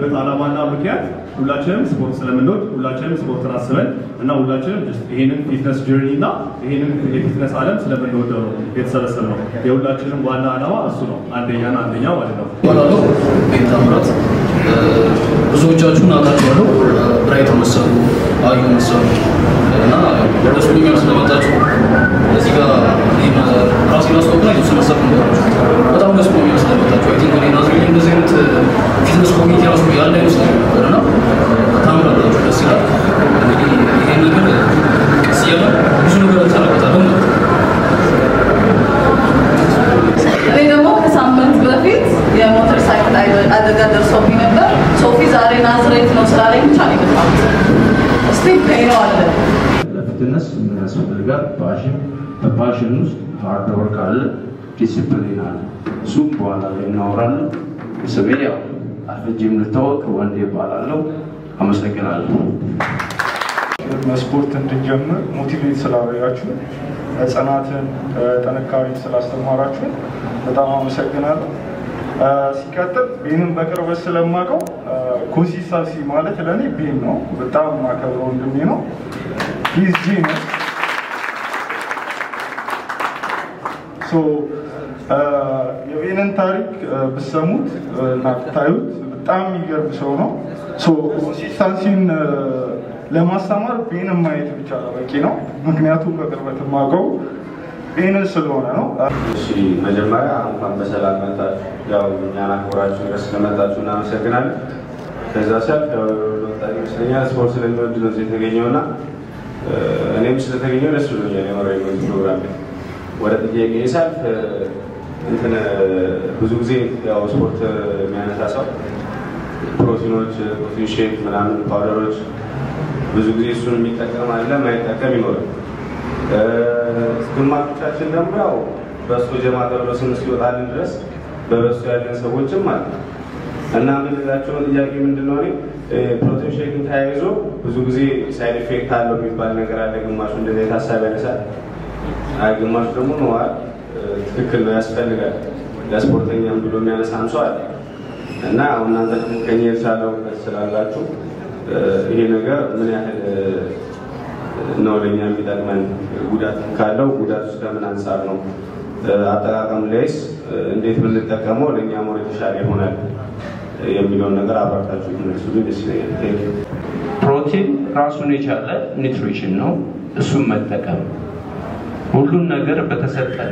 ያደረግንበት ዓላማና ምክንያት ሁላችንም ስፖርት ስለምንወድ ሁላችንም ስፖርትን አስበን እና ሁላችንም ይህንን ፊትነስ ጆርኒ እና ይህንን የፊትነስ ዓለም ስለምንወደው ነው የተሰበሰብ ነው። የሁላችንም ዋና ዓላማ እሱ ነው። አንደኛና አንደኛ ማለት ነው። እባላለሁ ቤት ታምራት። ብዙዎቻችሁን አውቃችኋለሁ። ብራይት መሰሉ፣ አዩ መሰሉ እና ደስ ብሎኛል ስለመጣችሁ እዚህ ጋር እኔን ራሴን አስተዋውቅና የተወሰነ ሀሳብ ልንገራችሁ። በጣም ደስ ብሎኛል ስለመጣችሁ። አይ ቲንክ እኔ ናዝሬት ላይ እንደዚህ አይነት ፊትነስ ኮሚኒቲ ራሱ ያለ አይመስለኝም ነበር እና ታምራላችሁ፣ ደስ ይላል። እንግዲህ ይሄን ነገር ቀስ እያለ ብዙ ነገር እንሰራበታለን ማለት ነው። እኔ ደግሞ ከሳምንት በፊት የሞተር ሳይክል አደጋ ደርሶብኝ ነበር። ሶፊ ዛሬ ናዝሬት ነው ስላለኝ ብቻ ነው የመጣሁት። እስቲ ነው አለ ለፊትነስ ምን ያስፈልጋል? ፓሽን፣ በፓሽን ውስጥ ሃርድ ወርክ አለ፣ ዲሲፕሊን አለ። እሱም በኋላ ላይ እናወራለን። ስሜ ያው አርፍጄም ልታወቅ ወንዴ እባላለሁ። አመሰግናለሁ። ስፖርት እንድንጀምር ሞቲቬት ስላደረጋችሁ ጽናትን፣ ጥንካሬን ስላስተማራችሁ በጣም አመሰግናለሁ። ሲቀጥል ቤንን በቅርበት ስለማውቀው ኮንሲስታንሲ ማለት ለእኔ ቤን ነው። በጣም የማከብረው ወንድሜ ነው። ሂዝ ጂነስ የቤንን ታሪክ ብሰሙት እና ብታዩት በጣም የሚገርም ሰው ነው። ኮንሲስታንሲን ለማስተማር ቤንን ማየት ብቻ በቂ ነው። ምክንያቱም በቅርበት የማውቀው ቤንን ስለሆነ ነው። እሺ መጀመሪያ እንኳን በሰላም መጣችሁ። ያው እኛን አክብራችሁ ድረስ ስለመጣችሁ እናመሰግናለን። ከዛ ሲያልፍ ያው ለወጣ ይመስለኛል ስፖርት ስለሚወድ ነው እዚህ የተገኘው እና እኔም ስለተገኘው ደስ ብሎኛል። የመራዊ መንዝ ፕሮግራም ላይ ወደ ጥያቄ ሳልፍ እንትን ብዙ ጊዜ ያው ስፖርት የሚያነሳ ሰው ፕሮቲኖች፣ ፕሮቲን ሼክ ምናምን ፓውደሮች ብዙ ጊዜ እሱን የሚጠቀም አለ፣ ማይጠቀም ይኖራል። ግማሾቻችን ደግሞ ያው በእሱ ጀማ ተብሎ ስም እስኪወጣልን ድረስ በበሱ ያለን ሰዎችም አለ እና የምንላቸውን ጥያቄ ምንድን ነው? ፕሮቲን ሼክን ተያይዞ ብዙ ጊዜ ሳይድ ኢፌክት አለው የሚባል ነገር አለ። ግማሹ እንደዚህ ሀሳብ ያነሳል። አይ ግማሹ ደግሞ ነዋል ትክክል ነው ያስፈልጋል ለስፖርተኛም ብሎ የሚያነሳም ሰው አለ እና አሁን እናንተ ደግሞ ከኛ የተሻለ እውቀት ስላላችሁ ይሄ ነገር ምን ያህል ነው ለእኛ የሚጠቅመን፣ ጉዳት ካለው ጉዳት ውስጥ ከምን አንጻር ነው፣ አጠቃቀም ላይስ እንዴት ብንጠቀመው ለእኛ ሞር የተሻለ ይሆናል የሚለውን ነገር አብራርታችሁ ትነሱልኝ ደስ ይለኛል። ቴንክ ዩ። ፕሮቲን ራሱን የቻለ ኒትሪሽን ነው። እሱም መጠቀም ሁሉን ነገር በተሰጠን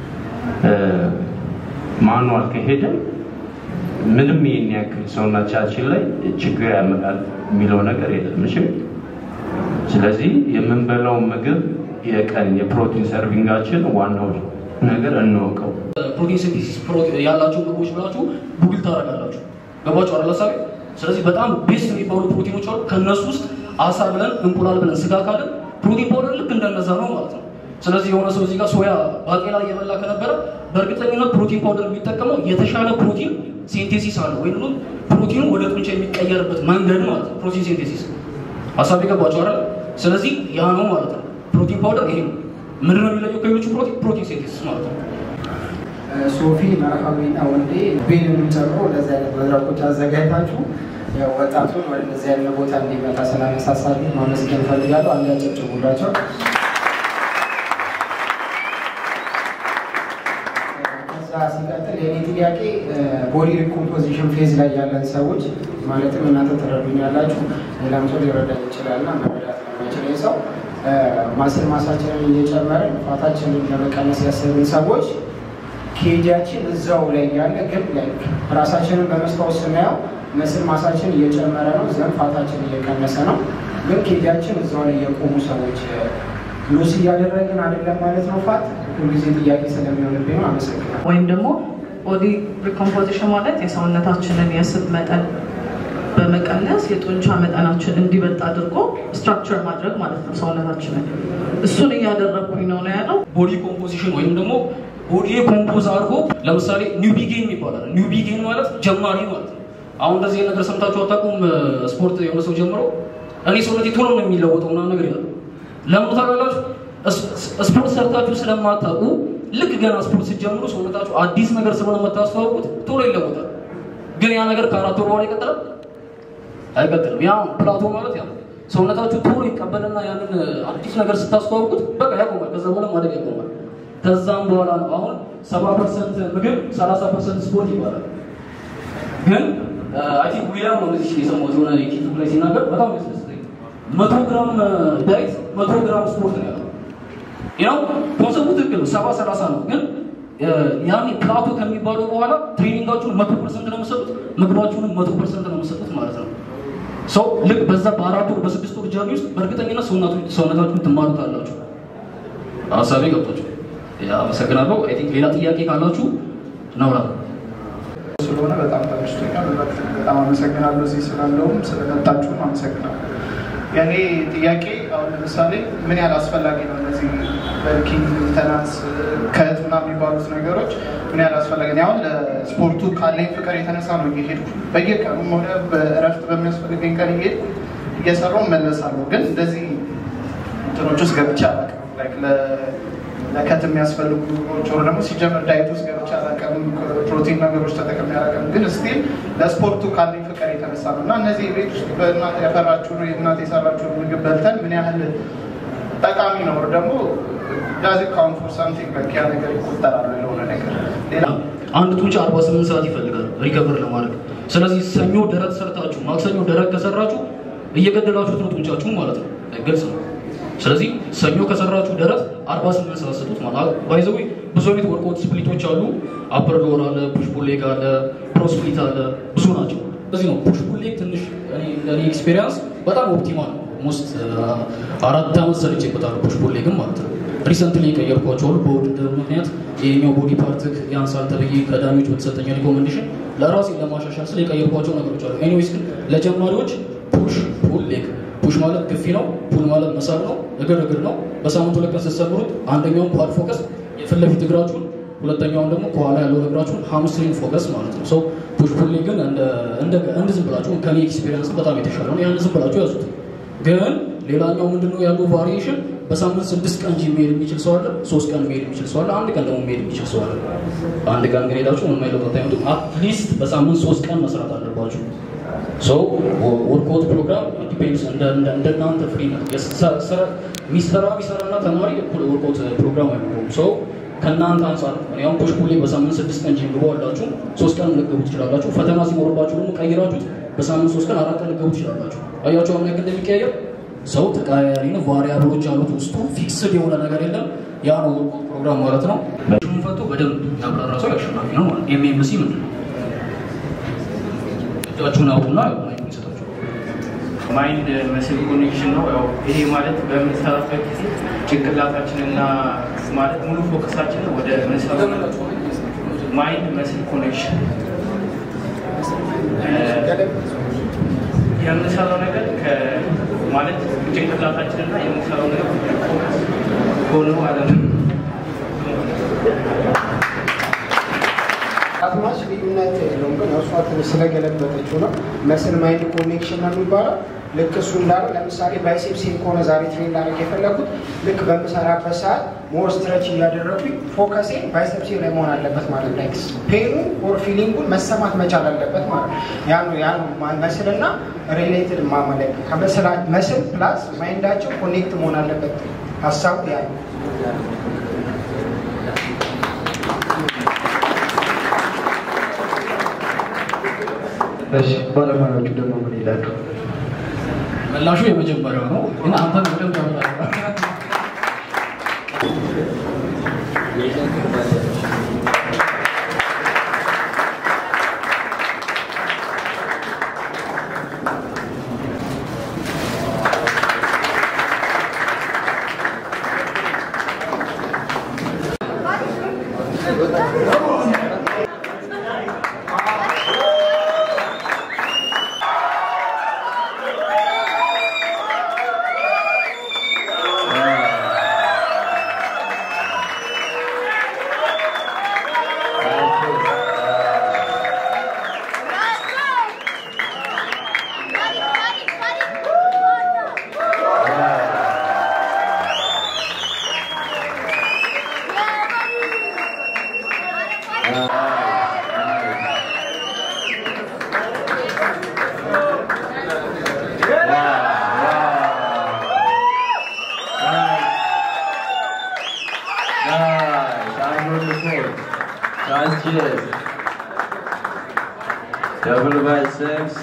ማኑዋል ከሄደ ምንም ይህን ያክል ሰውነታችን ላይ ችግር ያመጣል የሚለው ነገር የለም። እሺ። ስለዚህ የምንበላው ምግብ የቀን የፕሮቲን ሰርቪንጋችን ዋናው ነገር እንወቀው። ፕሮቲን ሲንቴሲስ ያላቸው ምግቦች ብላችሁ ጉግል ታደርጋላችሁ። ገባችሁ አይደል ሀሳቤ? ስለዚህ በጣም ቤስት የሚባሉ ፕሮቲኖች አሉ። ከእነሱ ውስጥ አሳ ብለን እንቁላል ብለን ስጋ ካለን ፕሮቲን ፓውደር ልክ እንደነዛ ነው ማለት ነው። ስለዚህ የሆነ ሰው እዚህ ጋር ሶያ ባቄላ እየበላ ከነበረ በእርግጠኝነት ፕሮቲን ፓውደር የሚጠቀመው የተሻለ ፕሮቲን ሴንቴሲስ አለ ወይም ደግሞ ፕሮቲኑ ወደ ጡንቻ የሚቀየርበት መንገድ ማለት ነው። ፕሮቲን ሴንቴሲስ ሀሳብ የገባቸው አይደል? ስለዚህ ያ ነው ማለት ነው። ፕሮቲን ፓውደር ይሄ ነው። ምንድን ነው የሚለየው ከሌሎቹ ፕሮቲን? ፕሮቲን ሴንቴሲስ ማለት ነው። ሶፊ መርሃዊና ወንዴ ቤንንም ጨምሮ እንደዚህ አይነት መድረኮች አዘጋጅታችሁ ያው ወጣቱን ወደ እንደዚህ አይነት ቦታ እንዲመጣ ስላነሳሳሉ ማመስገን እፈልጋለሁ። አንድ ያጨብጭቡላቸው። ከዛ ሲቀጥል የኔ ጥያቄ ቦዲ ሪኮምፖዚሽን ፌዝ ላይ ያለን ሰዎች ማለትም እናንተ ትረዱኛላችሁ፣ ሌላም ሰው ሊረዳኝ ይችላልና መረዳት ለማይችለኝ ሰው ማስል ማሳችንን እየጨመርን ፋታችንን ለመቀነስ ያሰብን ሰዎች ኬጃችን እዛው ላይ ያለ ግን ላይክ ራሳችንን በመስታወት ስናየው መስል ማሳችን እየጨመረ ነው፣ ዘን ፋታችን እየቀነሰ ነው። ግን ኬጃችን እዛው ላይ የቆሙ ሰዎች ሉስ እያደረግን አይደለም ማለት ነው። ፋት ሁልጊዜ ጥያቄ ስለሚሆንብኝ ነው። አመሰግናለሁ። ወይም ደግሞ ቦዲ ሪኮምፖዚሽን ማለት የሰውነታችንን የስብ መጠን በመቀነስ የጡንቻ መጠናችን እንዲበልጥ አድርጎ ስትራክቸር ማድረግ ማለት ነው ሰውነታችንን። እሱን እያደረግኩኝ ነው ነው ያለው። ቦዲ ኮምፖዚሽን ወይም ደግሞ ቦዲ ኮምፖዝ አድርጎ ለምሳሌ ኒው ቢጌን ይባላል። ኒው ቢጌን ማለት ጀማሪ ማለት ነው። አሁን እንደዚህ ነገር ሰምታችሁ አታውቁም? ስፖርት የሆነ ሰው ጀምሮ እኔ ሰውነቴ ቶሎ ነው የሚለወጠው ምናምን ነገር ይላል። ለምን ታውቃላችሁ? ስፖርት ሰርታችሁ ስለማታውቁ ልክ ገና ስፖርት ስትጀምሩ ሰውነታችሁ አዲስ ነገር ስለሆነ የምታስተዋውቁት ቶሎ ይለወጣል። ግን ያ ነገር ከአራት ወር በኋላ ይቀጥላል አይቀጥልም። ያ ፕላቶ ማለት ያ ነው። ሰውነታችሁ ቶሎ ይቀበልና ያንን አዲስ ነገር ስታስተዋውቁት በቃ ያቆማል። ከዛ በኋላ ማደግ ያቆማል። ከዛም በኋላ ነው አሁን ሰባ ፐርሰንት ምግብ ሰላሳ ፐርሰንት ስፖርት ይባላል። ግን አይ ቲንክ ዊሊያም ነው እዚህ የሰማሁት የሆነ ዩቲዩብ ላይ ሲናገር በጣም ያስደስተኝ መቶ ግራም ዳይት መቶ ግራም ስፖርት ነው ያለው። ያው ኮንሰፕቱ ትክክል ነው፣ ሰባ ሰላሳ ነው። ግን ያኔ ፕላቶ ከሚባለው በኋላ ትሬኒንጋችሁን መቶ ፐርሰንት ነው የምትሰጡት፣ ምግባችሁንም መቶ ፐርሰንት ነው የምትሰጡት ማለት ነው። ሰው ልክ በዛ በአራት ወር በስድስት ወር ጀርኒ ውስጥ በእርግጠኝነት ሰውነታችሁን ትማሩታላችሁ። ሀሳቤ ገብቷችሁ? አመሰግናለሁ። አይ ቲንክ ሌላ ጥያቄ ካላችሁ እናውራ። ስለሆነ በጣም ተመችቶኛል። በጣም አመሰግናለሁ። እዚህ ስላለውም ስለመጣችሁም አመሰግናለሁ። የእኔ ጥያቄ አሁን ለምሳሌ ምን ያህል አስፈላጊ ነው እነዚህ በርኪንግ ሜንተናንስ ከህት ምናምን የሚባሉት ነገሮች ምን ያህል አስፈላጊ ነው? አሁን ለስፖርቱ ካለኝ ፍቅር የተነሳ ነው እየሄድኩ በየቀኑም ሆነ በእረፍት በሚያስፈልገኝ ቀን እየሄድኩ እየሰራው መለሳለሁ። ግን እንደዚህ እንትኖች ውስጥ ገብቼ አላውቅም። ላይክ ለከት የሚያስፈልጉ ጮሮ ደግሞ ሲጀምር ዳይት ውስጥ ገብቼ አላውቅም። ፕሮቲን ነገሮች ተጠቅሜ አላውቅም። ግን ስቲል ለስፖርቱ ካለኝ ፍቅር የተነሳ ነው እና እነዚህ ቤት ውስጥ በእናት ያፈራችሁ ነው የእናት የሰራችሁ ምግብ በልተን ምን ያህል ጠቃሚ ነው ደግሞ ዳዝ ካውንት ፎር ሳምቲንግ በቃ ያ ነገር ይቆጠራል ለሆነ ነገር ሌላ አንድ ጡንቻ 48 ሰዓት ይፈልጋል ሪከቨር ለማድረግ። ስለዚህ ሰኞ ደረት ሰርታችሁ ማክሰኞ ደረት ከሰራችሁ እየገደላችሁት ነው ጡንቻችሁ ማለት ነው። ግልጽ ነው። ስለዚህ ሰኞ ከሰራችሁ ደረት 48 ሰዓት ስጡት ማለት ባይዘዊ ብዙ አይነት ወርክአውት ስፕሊቶች አሉ። አፐር ሎወር አለ፣ ፑሽ ፑል ሌግ አለ፣ ፕሮ ስፕሊት አለ፣ ብዙ ናቸው። ስለዚህ ነው ፑሽ ፑል ሌግ ትንሽ እኔ እንደኔ ኤክስፔሪየንስ በጣም ኦፕቲማል ነው። ሞስት አራት ዓመት ሰርቼበታለሁ ፑሽ ፑል ሌግም ማለት ነው። ሪሰንትሊ የቀየርኳቸው አሉ። በውድድር ምክንያት ይሄኛው ቦዲ ፓርትክ ያንሳል ተብዬ ከዳኞች በተሰጠኝ ሪኮሜንዴሽን ለራሴ ለማሻሻል ስለ የቀየርኳቸው ነገሮች አሉ። ኤኒዌይስ ግን ለጀማሪዎች ፑሽ ፑል ሌግ ፑሽ ማለት ግፊ ነው። ፑል ማለት መሳብ ነው። እግር እግር ነው። በሳምንት ሁለት ቀን ስትሰብሩት አንደኛውን ኳድ ፎከስ የፊት ለፊት እግራችሁን፣ ሁለተኛውን ደግሞ ከኋላ ያለውን እግራችሁን ሃምስትሪንግ ፎከስ ማለት ነው። ሰው ፑሽ ፑል ሌግ ግን እንደ ዝም ብላችሁ ከኔ ኤክስፔሪንስ በጣም የተሻለ ነው። ያን ዝም ብላችሁ ያዙት። ግን ሌላኛው ምንድነው ያለው ቫሪዬሽን በሳምንት ስድስት ቀን ጂም መሄድ የሚችል ሰው አለ። ሶስት ቀን መሄድ የሚችል ሰው አለ። አንድ ቀን ደግሞ መሄድ የሚችል ሰው አለ። አንድ ቀን ግን ሄዳችሁ ምንም አይነት ለውጥ አታዩትም። አትሊስት በሳምንት ሶስት ቀን መስራት አለባችሁ። ሶ ወርክአውት ፕሮግራም ዲፔንድስ እንደናንተ ፍሪ ነው። ሚሰራ ሚሰራና ተማሪ እኩል ወርክአውት ፕሮግራም አይኖረውም። ሶ ከእናንተ አንጻር እኔ አሁን ፑሽ ፑል በሳምንት ስድስት ቀን ጂም ግቡ አላችሁ። ሶስት ቀን ልትገቡ ትችላላችሁ። ፈተና ሲኖርባችሁ ደግሞ ቀይራችሁት በሳምንት ሶስት ቀን አራት ቀን ልትገቡ ትችላላችሁ። አያችሁ አሁን ልክ እንደሚቀያየር ሰው ተቀያያሪ ነው። ቫሪያብሎች አሉት ውስጡ ፊክስድ የሆነ ነገር የለም። ያ ነው ፕሮግራም ማለት ነው። ሹም ፈቶ በደንብ ያብራራ ሰው አሸናፊ ነው ማለት ኤምኤምሲ ምንድን ነው? እጃችሁን አውጡና የሆነ የሚሰጣችሁ ማይንድ መስል ኮኔክሽን ነው። ያው ይሄ ማለት በምንሰራበት ጊዜ ጭንቅላታችንና ማለት ሙሉ ፎከሳችንን ወደ ምንሰራው ማይንድ መስል ኮኔክሽን የምንሰራው ነገር ማለት ጭንቅላታችንና የምንሰራው ነገር ሆኖ ማለት ነው። አትማች ልዩነት የለውም፣ ግን እሷ ትንሽ ስለገለበጠችው ነው። መስል ማይንድ ኮኔክሽን ነው የሚባለው። ልክ እሱ እንዳለ ለምሳሌ ባይሴፕሴን ከሆነ ዛሬ ትሬን ላደርግ የፈለኩት ልክ በምሰራበት ሰዓት ሞር ስትረች እያደረጉኝ ፎከሴ ባይሴፕሴ ላይ መሆን አለበት ማለት ላይ ፔኑ ኦር ፊሊንጉን መሰማት መቻል አለበት ማለት ነው። ያ ነው ያ ነው መስልና ሪሌትድ ማመለክ መስል ፕላስ ማይንዳቸው ኮኔክት መሆን አለበት ሀሳቡ ያ ነው። እሺ ባለሙያዎቹ ደግሞ ምን ይላሉ? ምላሹ የመጀመሪያው ነው፣ ግን አንተ በደንብ ያብራራ። four. Sanchez. Double by six.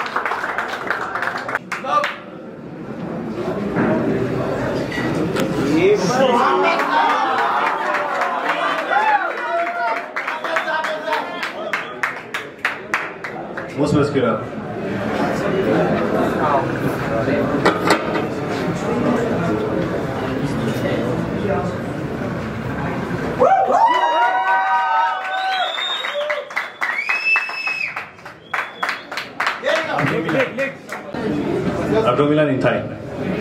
Most muscular. Abdominal in time.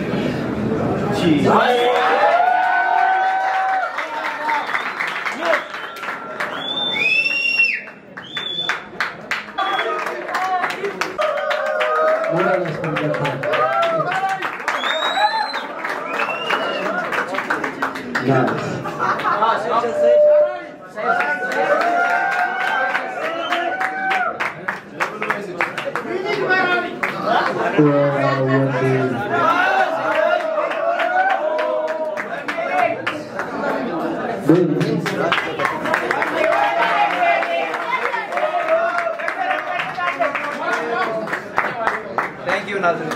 ሞራል ያስፈልጋቸዋል። ናይስ ዋው ወንዴ ቤቢ Thank you, Nathan.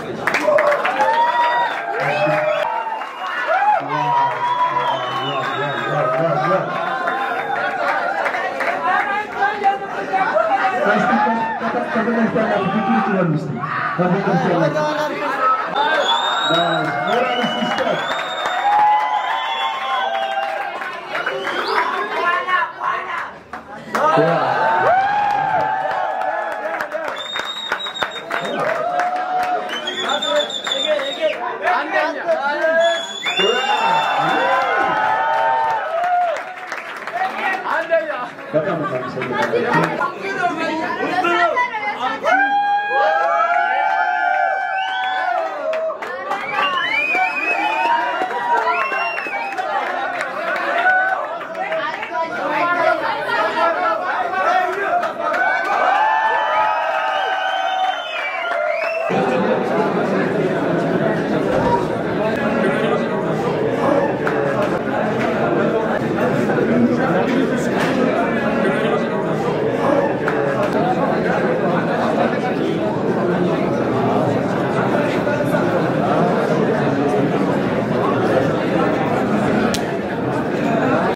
በጣም በጣም